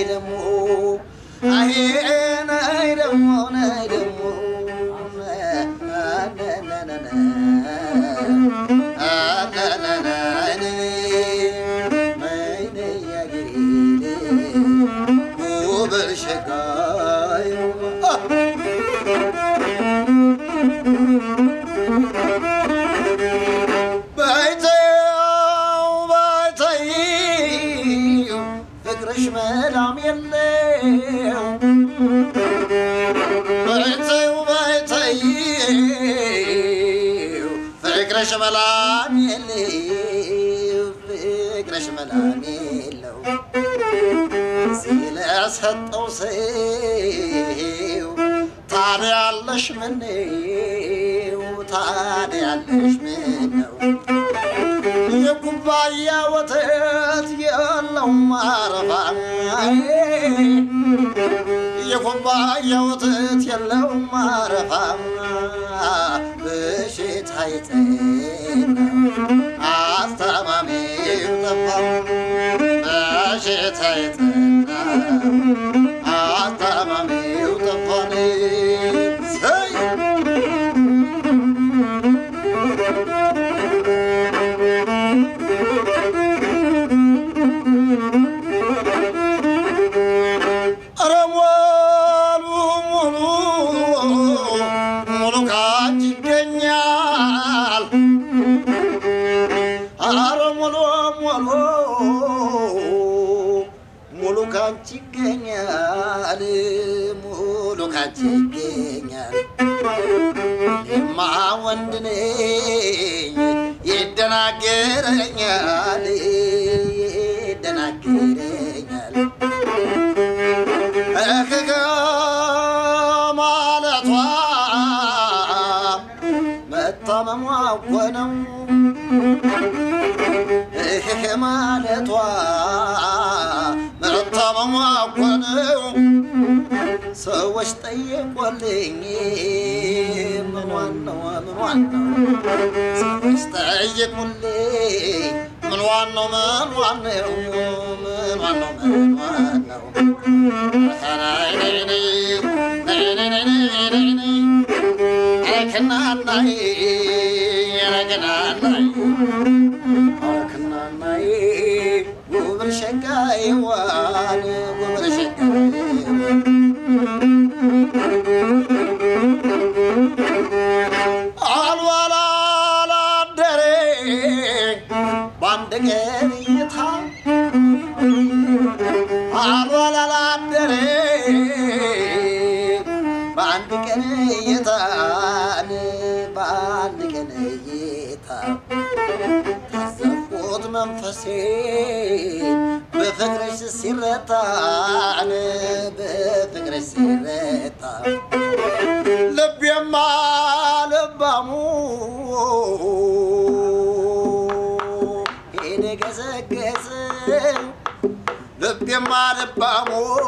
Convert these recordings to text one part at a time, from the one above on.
ደሞ አሄ ነይ ደሞ ነይ ደሞ ፍቅርሽ መላም የለው በይተዩ በይተዩ ፍቅርሽ መላም የለው ፍቅርሽ መላም የለው ስለሰጠው ሰው ታዲያለሽ ምነው ታዲያለሽ ምነው የኩባያ ወተት የለው ማረፋ የኩባያ ወተት የለው ማረፋ በሽታ ይጠናው አስታማሚው ጠፋ በሽታ ይጠናው አስታማሚው ጠፋን ሰይ ኧረ ሙሉ ሙሉ ሙሉ ካንቺ ይገኛል። ኧረ ሙሉ ሙሉ ሙሉ ካንቺ ይገኛል። ሙሉ ካንቺ ይገኛል። እኔማ ወንድ ነኝ ይደናገረኛል ይደናገረኛል እህህ ማለቷ መታመሟ እኮ ነው። እህህ ማለቷ መታመሟ እኮ ነው። ሰዎች ጠየቆልኝ ምኗን ነው ምኗን ነው ሰዎች ጠየቁልኝ ምኗን ነው ምኗን ነው ምኗን ነው ምኗን ነው አልዋላላደሬ በአንድ ቀን እይታ አልዋላላደሬ በአንድ ቀን እይታን በአንድ ቀን እይታ ታዘብኩት መንፈሴ በፍቅርሽ ሲረታን በፍቅርሽ ሲረታ ልቤማ ልባሙ ሄደ ገሰገሰ ልቤማ ልባሙ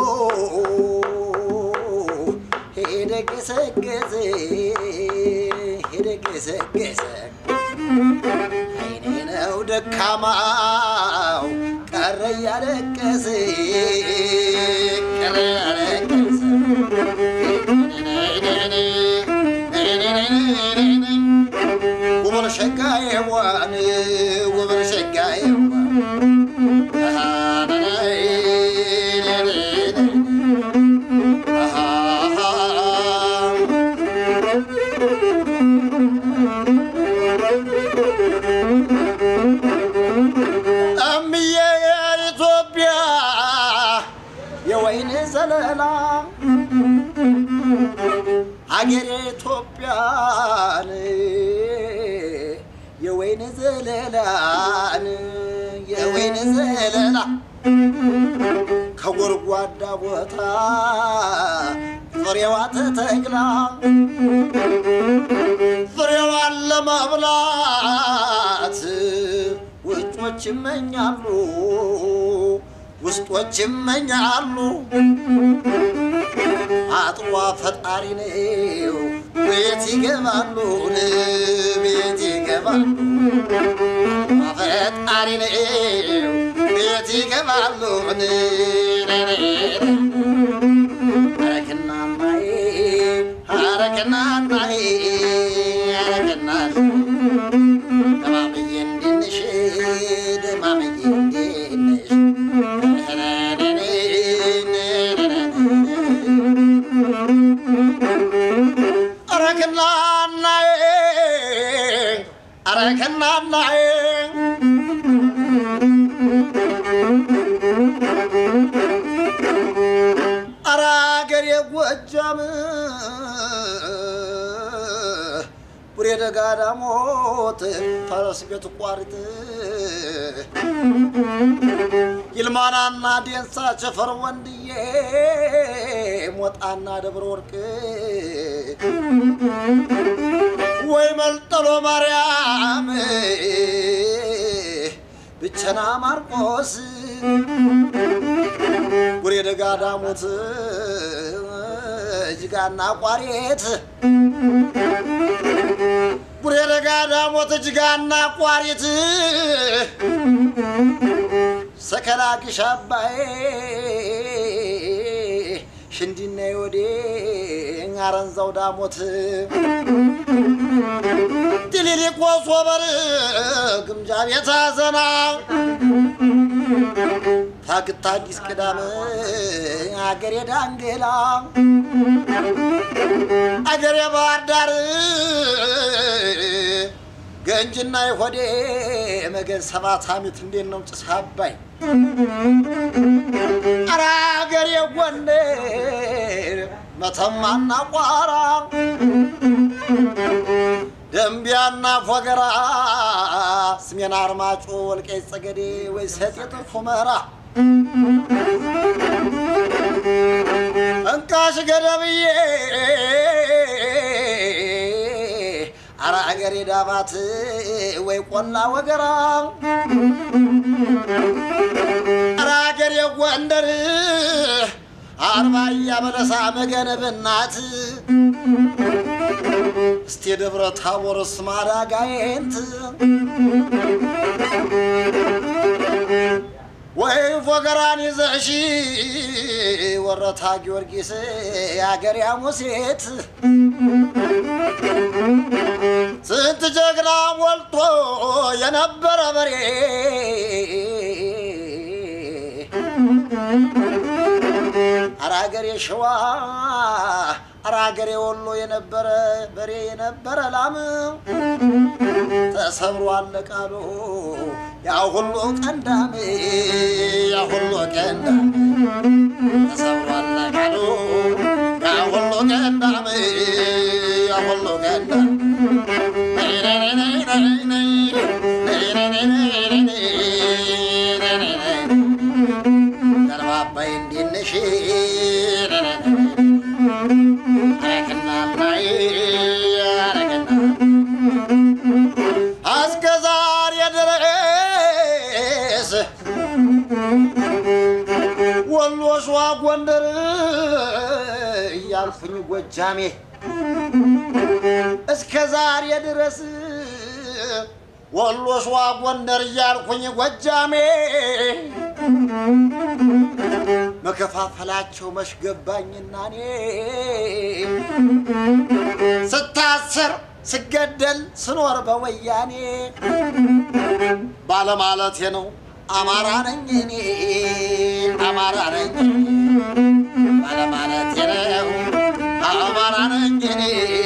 ሄደ ገሰገሰ ሄደ ገሰገሰ አይኔ ነው ደካማው ቀረ እያለቀሰ ቀረ እያለቀሰ ውብር ሸጋዬዋን ውብር ሸጋዬዋን እምዬ ኢትዮጵያ የወይን ዘለላ አገሬ ኢትዮጵያን የወይን ዘለላን የወይን ዘለላ ከጎርጓዳ ቦታ ፍሬዋ ተተክላ ፍሬዋን ለመብላት ውጮች ይመኛሉ ውስጦች ይመኛሉ አጥሯ ፈጣሪ ነው ቤት ይገባሉ ቤት ይገባሉ ፈጣሪ ነው ቤት ይገባሉ ደጋዳሞት ፈረስ ቤት ቋሪት ይልማናና ዴንሳ ቸፈር ወንድዬ ሞጣና ደብረ ወርቅ ወይ መልጠሎ ማርያም ብቸና ማርቆስ ጉሬ ደጋዳሞት እጅጋና ቋሬት ጉሬ ደጋዳሞት እጅጋና ቋሪት ሰከላ ግሽ አባዬ ሽንዲና ወዴ አረንዛው ዳሞት ቲሊሊቆ ሶበር ግምጃ ቤት አዘና ፋግታ አዲስ ቅዳም አገሬ ዳንግላ አገሬ ባህር ዳር ገንጅና የሆዴ መገን ሰባት አመት እንዴት ነው ጭስ አባይ ኧረ አገሬ ጎንደር መተማና ቋራ ደንቢያና ፎገራ ስሜን አርማጮ ወልቃይት ጸገዴ ወይ ሰጤት ሁመራ እንቃሽ ገደብዬ አረ አገሬ ዳባት ወይ ቆላ ወገራ አረ አገሬ ጎንደር አርባያ በለሳ መገነብናት እስቴ ደብረ ታቦር ስማዳ ጋይንት ወይ ፎገራን ይዘሽ ወረታ ጊዮርጊስ የአገር ያሙሴት ስንት ጀግና ሞልቶ የነበረ በሬ አራገሬ ሸዋ አራገሬ ወሎ የነበረ በሬ የነበረ ላም ተሰብሮ አለቃሉ ያ ሁሉ ቀንዳም ያ ሁሉ ቀንዳም ተሰብሮ አለቃሉ ያ ሁሉ ቀንዳም ያ ሁሉ ቀንዳም ገርባባይ እንዲነሽ አረክናናይ አረክና እስከ ዛሬ ድረስ ወሎ፣ ሸዋ፣ ጎንደር እያልኩኝ ጎጃሜ እስከ ዛሬ ድረስ ወሎ፣ ሸዋ፣ ጎንደር እያልኩኝ ጎጃሜ መከፋፈላቸው መሽገባኝና እኔ ስታሰር ስገደል ስኖር በወያኔ ባለማለቴ ነው አማራ ነኝ እኔ አማራ ነኝ ባለማለቴ ነው አማራ ነኝ እኔ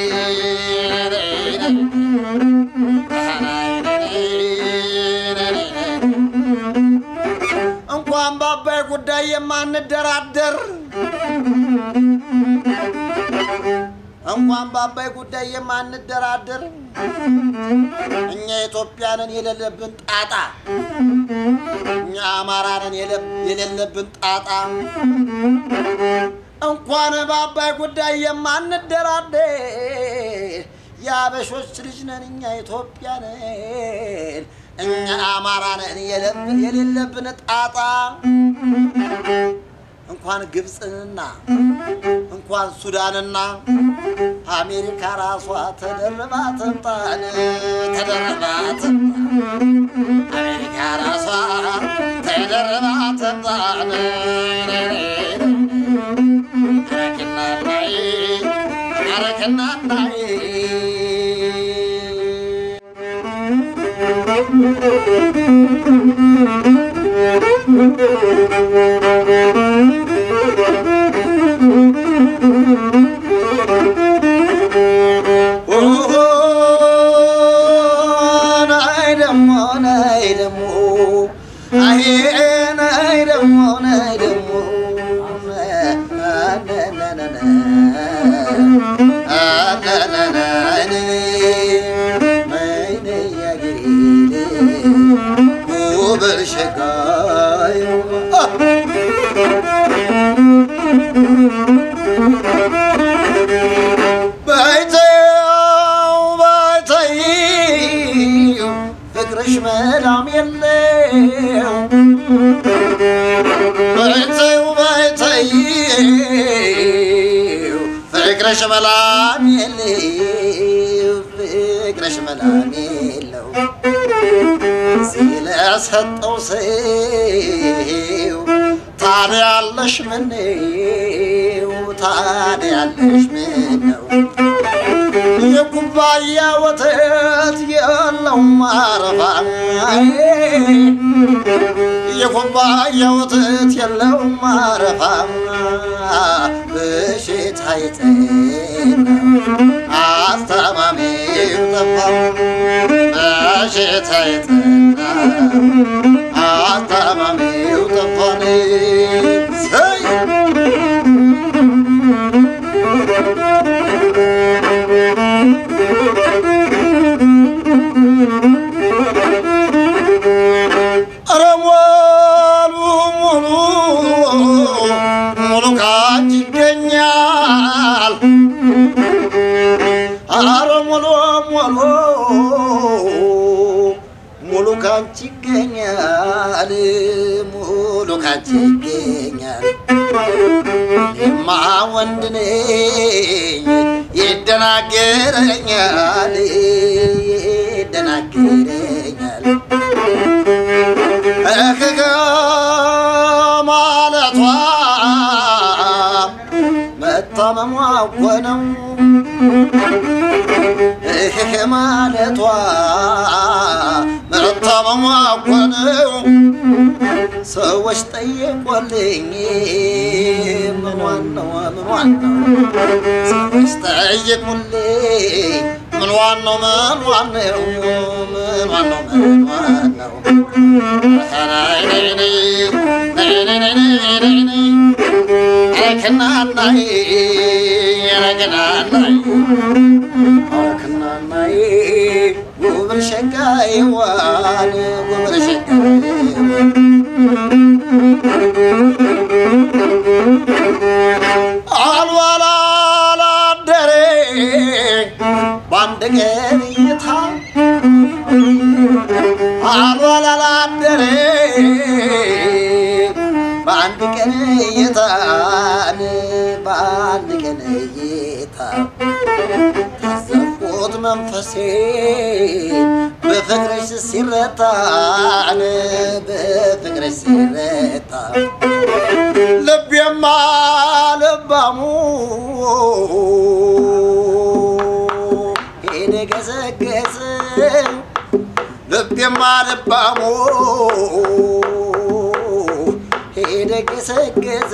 እንኳን በአባይ ጉዳይ የማንደራደር እንኳን በአባይ ጉዳይ የማንደራደር እኛ ኢትዮጵያንን የሌለብን ጣጣ እኛ አማራንን የሌለብን ጣጣ እንኳን በአባይ ጉዳይ የማንደራደር የአበሾች ልጅ ነን እኛ ኢትዮጵያንን እኛ አማራንን የሌለብን ጣጣ እንኳን ግብፅንና እንኳን ሱዳንና አሜሪካ ራሷ ተደርባ ትምጣን ተደርባ ትምጣ አሜሪካ ራሷ ተደርባ ትምጣን አረክናናይ አረክናናይ ናይ ደሞ ናይ ደሞ አሄ ናይ ደሞ ናይ ደሞ በይተው በይተይ ፍቅርሽ መዳም የለው በይተው በይተይ ፍቅርሽ መላም የለው ፍቅርሽ መላም የለው ስለሰጠው ሰው ታዲያለሽ ምነው ታዲያለሽ ምነው የኩባያ ወተት የለው ማረፋ የኩባያ ወተት የለው ማረፋ በሽታ ይጠና አስታማሚው ጠፋ በሽታ ይጠና አስታማሚው ጠፋን ሰይ ኧረ ሙሉ ሙሉ ሙሉ ካንቺ ይገኛል። ኧረ ሙሉ ሙሉ ሙሉ ካንቺ ይገኛል። ሙሉ ካንቺ ይገኛል። እኔማ ወንድ ነኝ ይደናገረኛል ይደናገረኛል እህህ ማለቷ መታመሟ እኮ ነው። እህህ ማለቷ መታመሟ እኮ ነው። ሰዎች ጠየቆልኝ ምኗን ነው ምኗን ነው ሰዎች ጠየቁልኝ ምኗን ነው ምኗን ነው ምኗን ነው ምኗን ነው ረክናናይ ረክናናይ ረክናናይ ጉብር ሸጋይዋን ጉብር ሸጋይዋን አልዋላ ላደሬ በአንድ ቀን እይታ አልዋላ ላደሬ በአንድ ቀን እይታን በአንድ ቀን እይታ ታዘብኩት መንፈሴ በፍቅርሽ ሲረታን በፍቅርሽ ሲረታ ልቤማ ልባሙ ሄደ ገሰገሰ ልቤማ ልባሙ ሄደ ገሰገሰ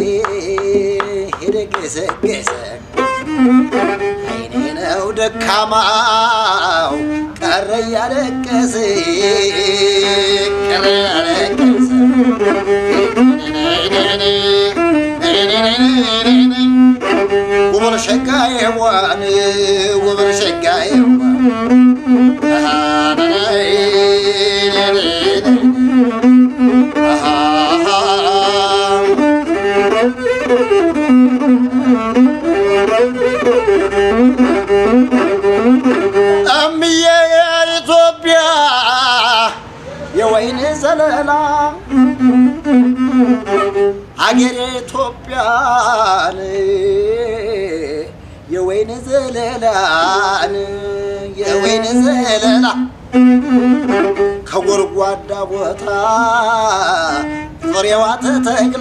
ሄደ ገሰገሰ አይኔ ነው ደካማው ቀረ እያለቀሰ ቀረ እያለቀሰ ውብር ሸጋዬዋን ውብር ሸጋዬዋን እምዬ የኢትዮጵያ የወይን ዘለላ አገሬ ኢትዮጵያን የወይን ዘለላን የወይን ዘለላ ከጎድጓዳ ቦታ ፍሬዋ ተተክላ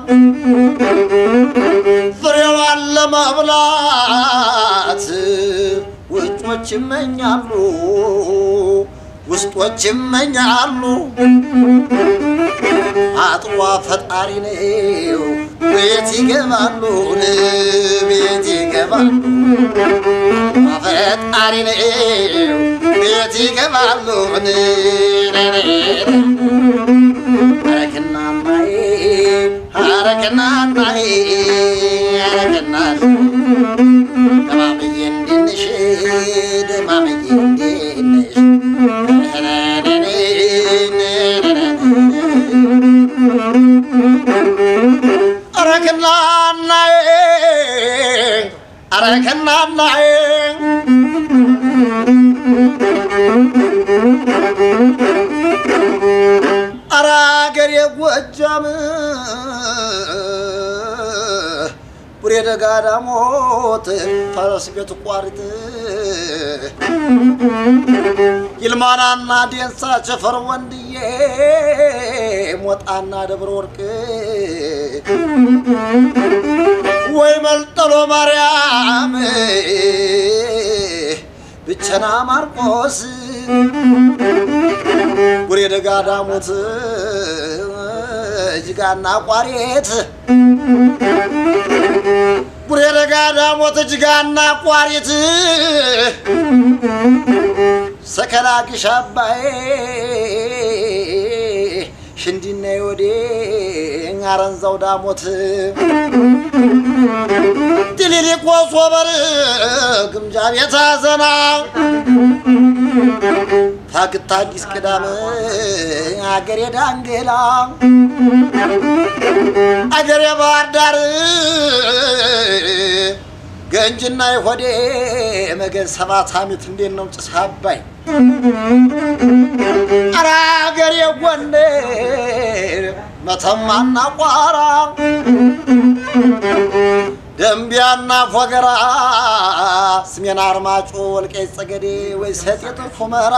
ፍሬዋን ለመብላት ውጮች ይመኛሉ ውስጦች ይመኛሉ። አጥሯ ፈጣሪ ነው ቤት ይገባሉ ቤት ይገባሉ ፈጣሪ ነው ቤት ይገባሉ አረክናናዬ አረክናናዬ አረክናናዬ ደማምዬ እንድንሽ ደማምዬ እንድንሽ አረክናናዬ አረክናናዬ አረ አገሬ ጎጃም ቡሬ ደጋዳሞት ፈረስ ቤት ቋሪት ይልማናና ዴንሳ ቸፈር ወንድዬ ሞጣና ደብረ ወርቅ ወይ መልጠሎ ማርያም ብቸና ማርቆስ ቡሬ ደጋዳሞት እጅጋና ቋሬት ቡሬ ደጋዳሞት እጅጋና ቋሪት ሰከላ ግሽ አባዬ ሽንዲና ወዴ አረንዛው ዳሞት ድሊሊቆ ሶበር ግምጃ ቤት አዘና ታግታ አዲስ ቅዳም አገሬ ዳንጌላ አገሬ ባህር ዳር ገንጅና የሆዴ መገን ሰባት አመት እንዴት ነው ጭስ አባይ አረ አገሬ ጎንደር መተማና ቋራ ደንቢያና ፎገራ ስሜን አርማጮ ወልቃይት ጠገዴ ወይ ሰጤት ሁመራ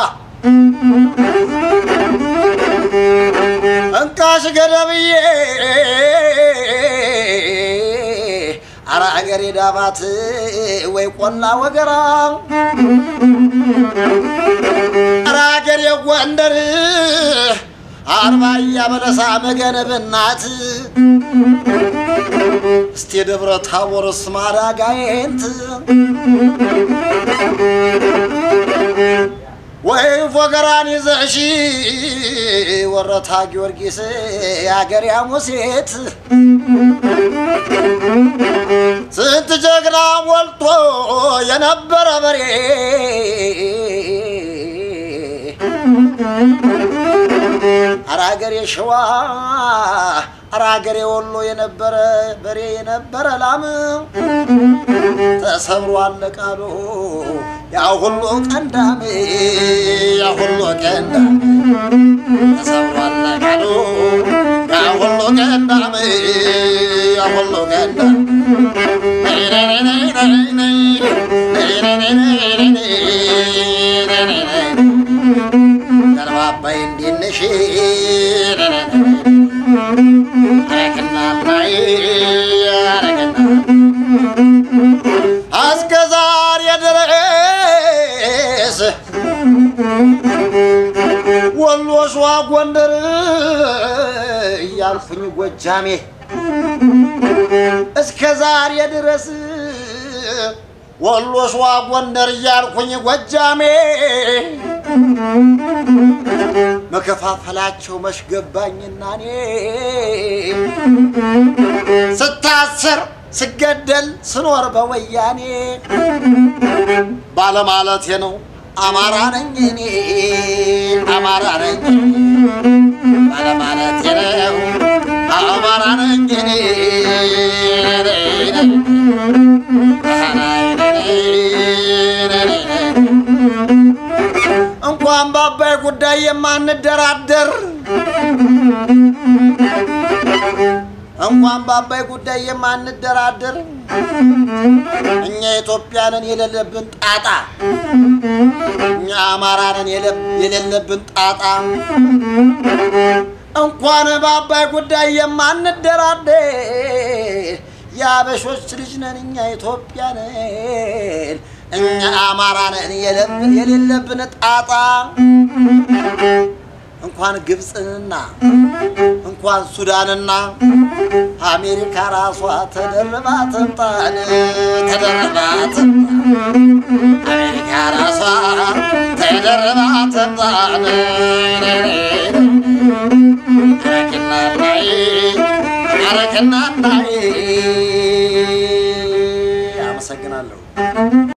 እንቃሽ ገደብዬ አረ አገሬ ዳባት ወይ ቆላ ወገራ አረ አገሬ ጎንደር አርባያ በለሳ መገነብናት እስቴ ደብረ ታቦር ስማዳ ጋይንት ወይ ፎገራን ይዘሽ ወረታ ጊዮርጊስ የአገር ያሙሴት ስንት ጀግና ሞልቶ የነበረ በሬ አራገሬ ሸዋ አራገሬ ወሎ የነበረ በሬ የነበረ ላም ተሰብሮ አለቃሉ ያ ሁሉ ቀንዳም ያ ሁሉ ቀንዳም ተሰብሮ አለቃሉ ያ ሁሉ ቀንዳም ያ ሁሉ ቀንዳም ገርባባይ እንዲንሽ አረክናናይ አረክና እስከ ዛሬ ድረስ ወሎ፣ ሸዋ፣ ጎንደር እያልኩኝ ጎጃሜ እስከ ዛሬ ድረስ ወሎ፣ ሸዋ፣ ጎንደር እያልኩኝ ጎጃሜ መከፋፈላቸው መሽገባኝና እኔ ስታስር ስገደል ስኖር በወያኔ ባለማለቴ ነው። አማራ ነኝ እኔ አማራ ነኝ ባለማለቴ ነው። አማራ ነኝ እኔ እንኳን በአባይ ጉዳይ የማንደራደር እንኳን በአባይ ጉዳይ የማንደራደር እኛ ኢትዮጵያንን የሌለብን ጣጣ እኛ አማራንን የሌለብን ጣጣ እንኳን በአባይ ጉዳይ የማንደራደር የአበሾች ልጅ ነን እኛ ኢትዮጵያንን እኛ አማራንን የሌለብን ጣጣ እንኳን ግብፅንና እንኳን ሱዳንና አሜሪካ ራሷ ተደርባ ትምጣን ተደርባ ትምጣ አሜሪካ ራሷ ተደርባ ትምጣን አረክናናይ አረክናናይ አመሰግናለሁ።